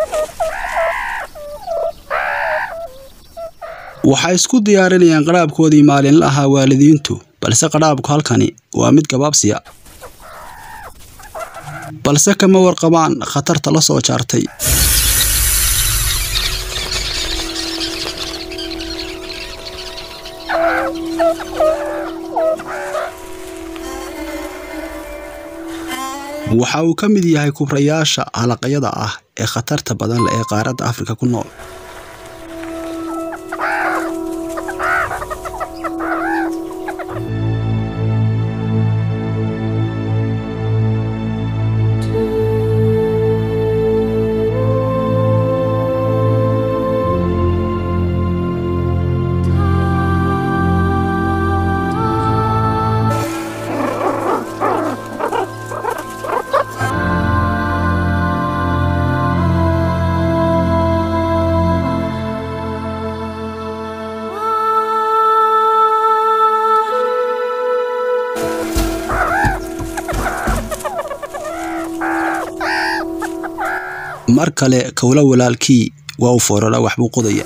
waxay isku diyaarinayaan qadhaabkoodii maalinla ahaa waalidiintu balse qadhaabku halkani waa mid gabaabsiya balse kama warqabaan khatarta la soo jaartay waxa uu ka mid yahay kubrayaasha halaqyada ah ee khatarta badan leh ee qaaradda afrika ku nool mar kale kowla walaalkii waa u foorara waxbuu qodaya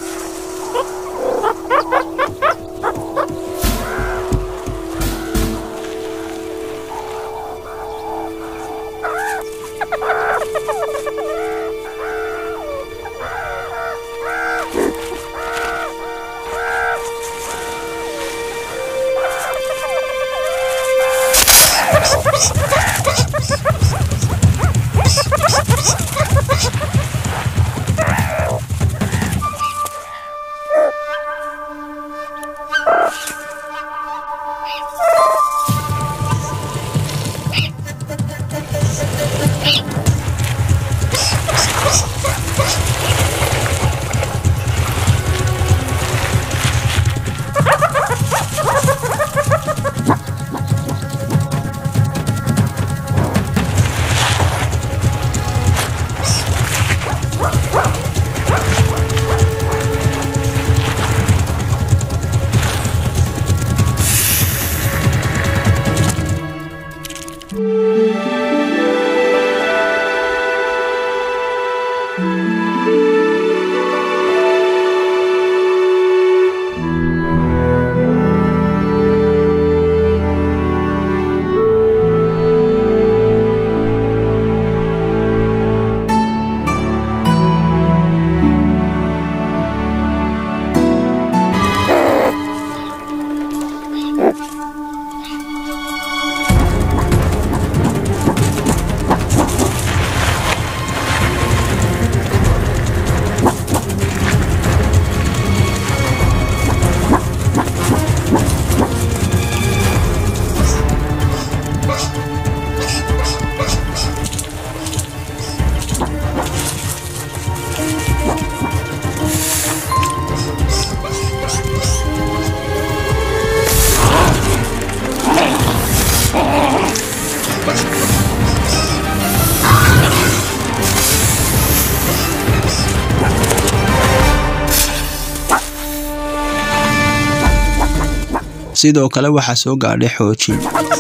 sidoo kale waxaa soo gaadhay xoojin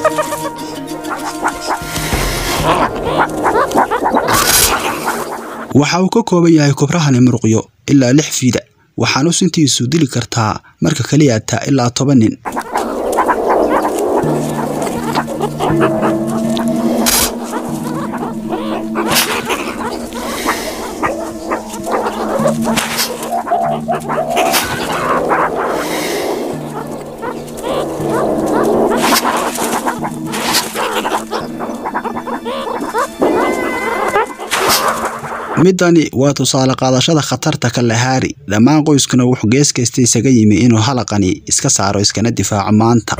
waxa uu ka kooban yahay kubrahani muruqyo ilaa lix fiida waxaanu sintiisu dili kartaa marka keliyaata ilaa toban nin midani waa tusaale qaadashada khatarta kalahaari dhammaan qoyskuna wuxuu gees kasta isaga yimi inuu halaqani iska saaro iskana difaaco maanta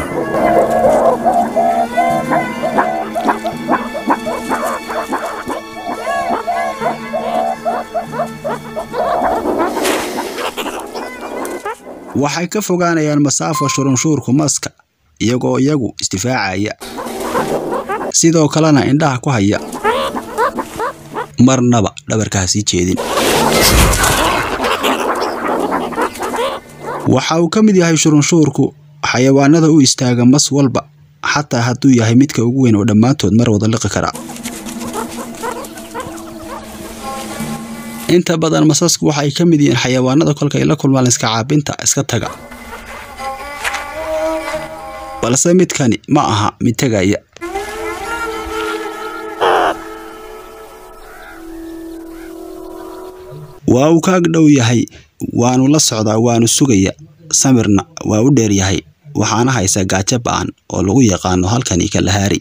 waxay ka fogaanayaan masaafo shurunshuurku maska iyagoo iyagu isdifaacaya sidoo kalena indhaha ku haya marnaba dhabarkaa sii jeedin waxa uu ka mid yahay shurunshuurku xayawaanada u istaaga mas walba xataa hadduu yahay midka ugu weyn oo dhammaantood mar wada liqi kara inta badan masasku waxay ka mid yihiin xayawaanada kolkay la kulmaan iska caabinta iska taga balse midkani ma aha mid tegaya waa uu kaag dhow yahay waanu la socdaa waanu sugaya samirna waa u dheer yahay waxaana haysa gaajo ba'an oo lagu yaqaano halkani kalahaari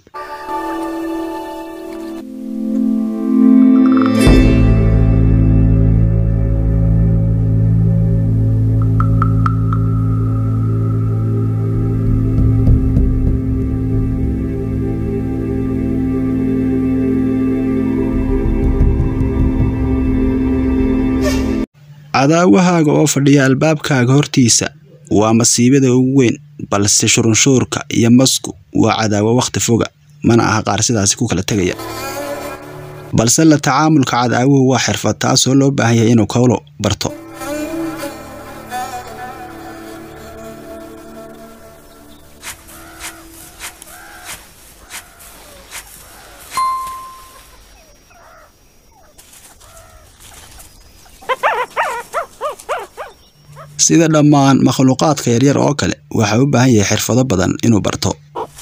cadaawahaaga oo fadhiya albaabkaaga hortiisa waa masiibada ugu weyn balse shurunshuurka iyo masku waa cadaawo wakhti foga mana aha qaar sidaasi ku kala tegaya balse la tacaamulka cadaawuhu waa xirfad taasoo loo baahan yahay inuu kowlo barto sida dhammaan makhluuqaadka yaryar oo kale waxa u baahan yahay xirfado badan inuu barto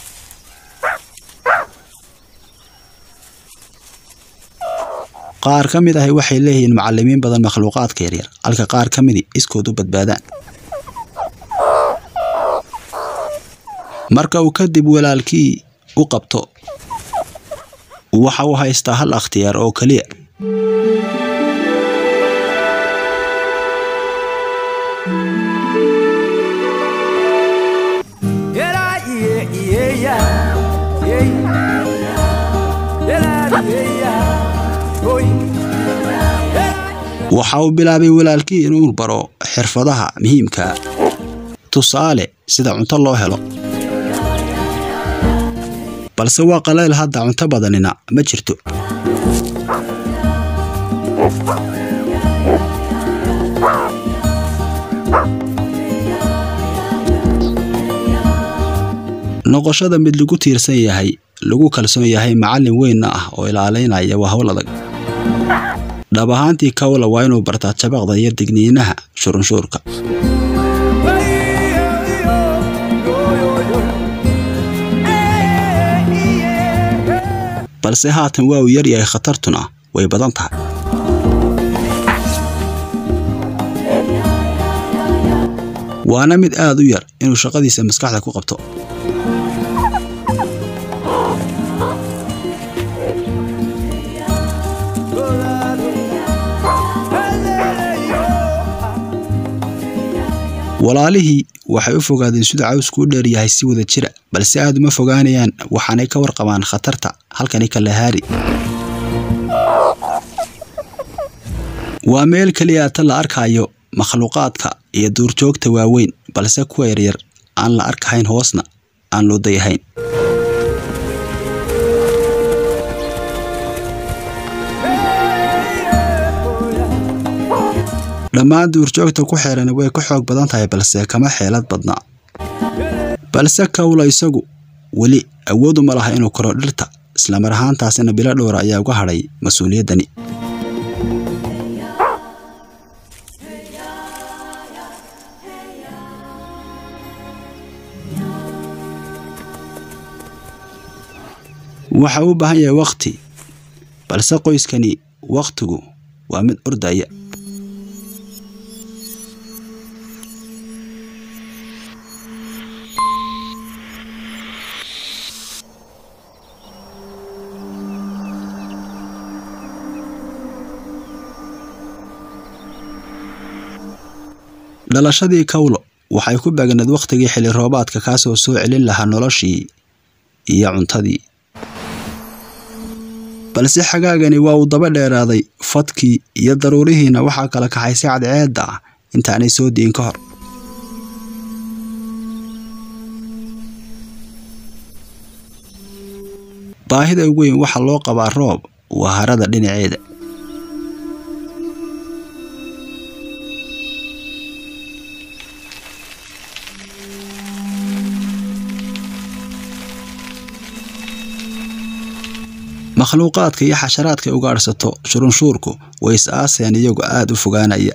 qaar ka mid ahi waxay leeyihiin macalimiin badan makhluuqaadka yaryar halka qaar ka midi iskood u badbaadaan marka uu kadib walaalkii u qabto waxa uu haystaa hal akhtiyaar oo keliya waxa uu bilaabay walaalkii inuu baro xirfadaha muhiimka tusaale sida cunto loo helo balse waa qaleyl hadda cunto badanina ma jirto noqoshada mid lagu tiirsan yahay lagu kalsoon yahay macallin weynna ah oo ilaalaynaya waa howl adag dhab ahaantii kawla waa inuu bartaa jabaqda iyo digniinaha shurunshuurka balse haatan waa uu yaryahay khatartuna way badan tahay waana mid aad u yar inuu shaqadiisa maskaxda ku qabto walaalihii waxay u fogaadeen siduu cawsku u dheer yahay si wada jira balse aad uma fogaanayaan waxaanay ka warqabaan khatarta halkani kalahaari waa meel keliya ta la arkayo makhluuqaadka iyo duurjoogta waaweyn balse kuwa yaryar aan la arkahayn hoosna aan loo dayahayn dhammaan duurjoogta ku xeeran way ka xoog badan tahay balse kama xeelad badna balse kawla isagu weli awoodu ma laha inuu koro dhirta islamar ahaantaasina bilo dhowra ayaa uga hadhay mas-uuliyaddani waxa u baahan yahay wakhti balse qoyskani wakhtigu waa mid ordaya dhalashadii kawlo waxay ku beegneed wakhtigii xilli roobaadka kaasoo soo celin lahaa noloshii iyo cuntadii balse xagaagani waa uu daba dheeraaday fadkii iyo daruurihiina waxaa kala kaxaysay cadceedda ah intaanay soo diin ka hor baahida ugu weyn waxaa loo qabaa roob waa harada dhinaceeda makhluuqaadka iyo xasharaadka ugaadhsato shurunshuurku way is aaseen iyagoo aad u fogaanaya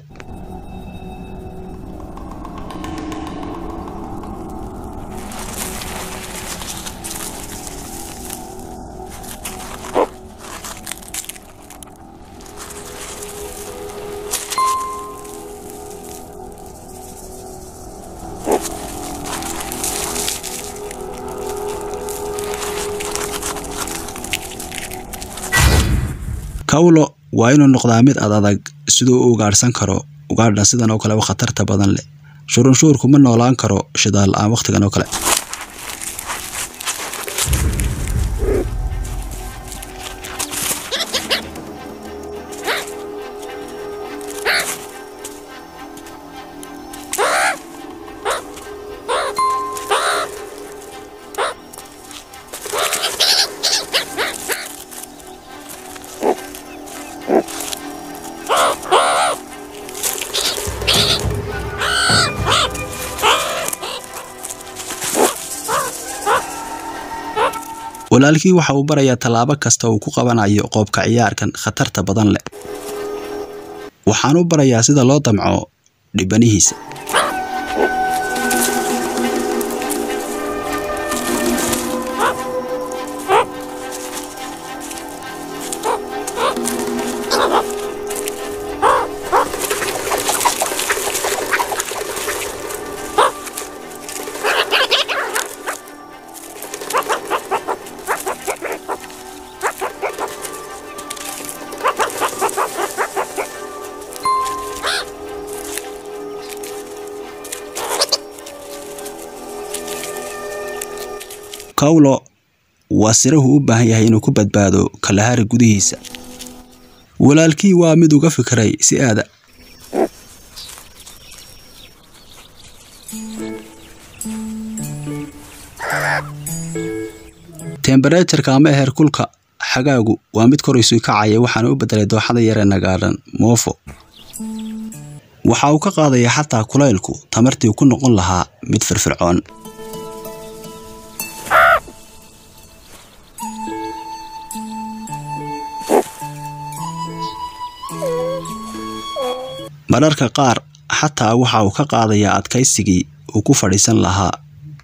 kawlo waa inuu noqdaa mid ad adag siduu u ugaadhsan karo ugaadha sidan oo kale khatarta badan leh shurunshuurku ma noolaan karo shidaal la-aan wakhtigan oo kale walaalkii waxa uu barayaa tallaabo kasta uu ku qabanayo qoobka ciyaarkan khatarta badan leh waxaan u barayaa sida loo damco dhibanihiisa kawlo waa sirahu u baahan yahay inuu ku badbaado kalahari gudihiisa walaalkii waa mid uga fikiray si aada tembereturka ama heerkulka xagaagu waa mid koraysu kacaya waxaana u bedelay dooxada yaree nagaadhan moofo waxa uu ka qaadayaa xataa kulaylku tamartii ku noqon lahaa mid firfircoon mararka qaar xataa waxa uu ka qaadayaa adkaysigii uu ku fadhiisan lahaa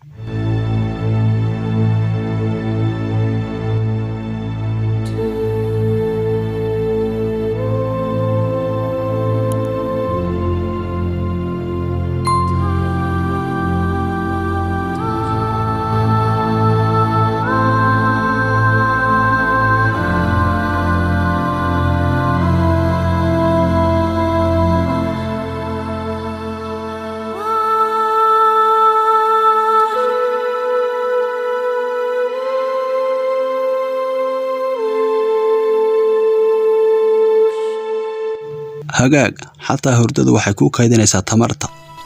hagaag xataa hurdadu waxay kuu kaydinaysaa tamarta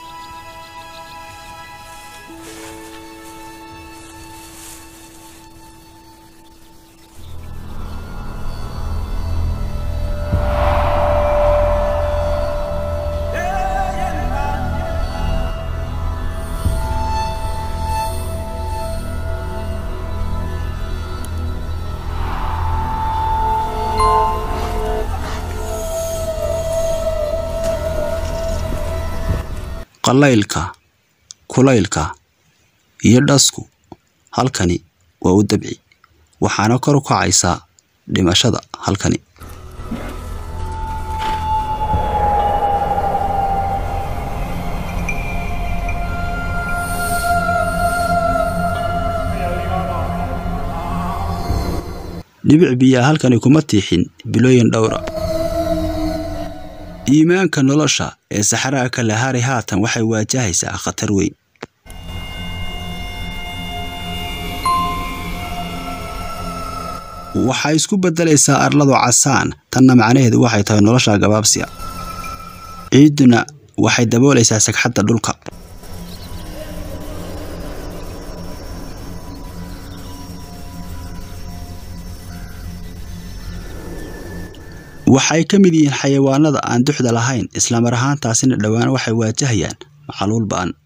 qalaylka kulaylka iyo dhasku halkani waa u dabci waxaana kor u kacaysaa dhimashada halkani dhibic biyaa halkani kuma tiixin bilooyin dhowra iimaanka nolosha ee saxaraha kalahari haatan waxay waajahaysaa khatar weyn waxay isku beddelaysaa arladu casaan tanna macnaheedu waxay tahay nolosha gabaabsiya ciidduna waxay daboolaysaa sagxadda dhulka waxay ka mid yihiin xayawaanada aan duxda lahayn islamar ahaantaasina dhowaan waxay waajahayaan macaluul ba'an